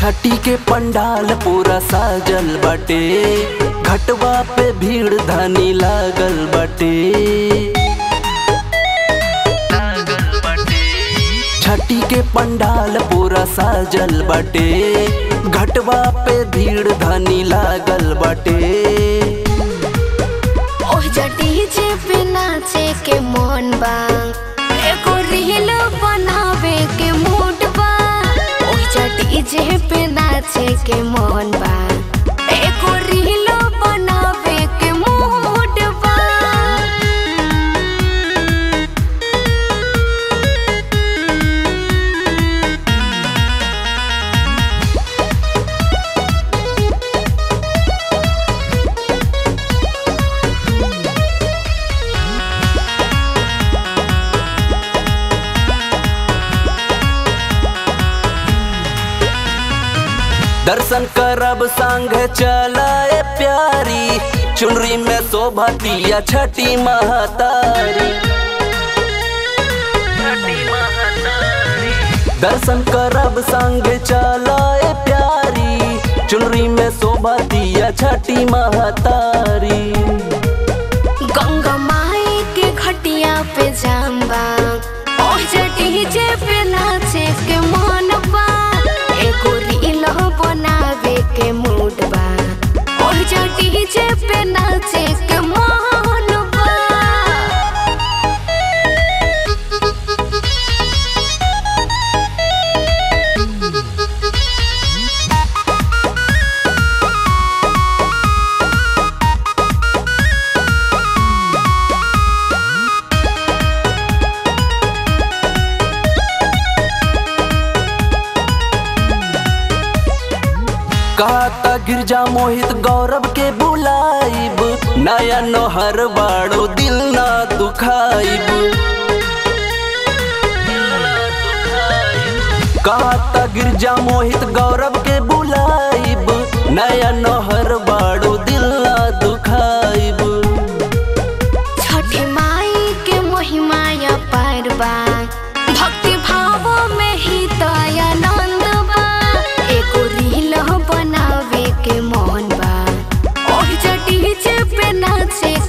छठी के पंडाल पूरा साजल बाटे घटवा पे भीड़ धनी लागल बाटे छठी के पंडाल पूरा साजल बाटे घटवा पे भीड़ धनी लागल बाटे ओह जटी जे पे नाचे के मन बा एको रील बनावे के मूड बा ओह जटी जे पे नाचे के मन बा एको रील बनावे के मूड बा दर्शन करब संग चलाए प्यारी चुनरी में शोभतिया छठी महतारी दर्शन करब संग चलाए प्यारी चुनरी में शोभतिया छठी महतारी गंगा माई के घटिया पे जाम्बा ओह जटी जे पे नाचे के मन बा एको रील बनावे के मूड बा ओह जटी जे पे नाचे के मन बा कहता गिरजा मोहित गौरव के बुलाइब नया नोहर बाड़ो दिल ना दुखाइब कहता गिरजा मोहित गौरव के बुलाइब नया नोहर बाड़ो दिल ना दुखाइब छठी माई के महिमा या पारबा भक्ति भाव में ही तो आनंद बा एको रील बनावे के मन बा ओह जटी जे पे नाचे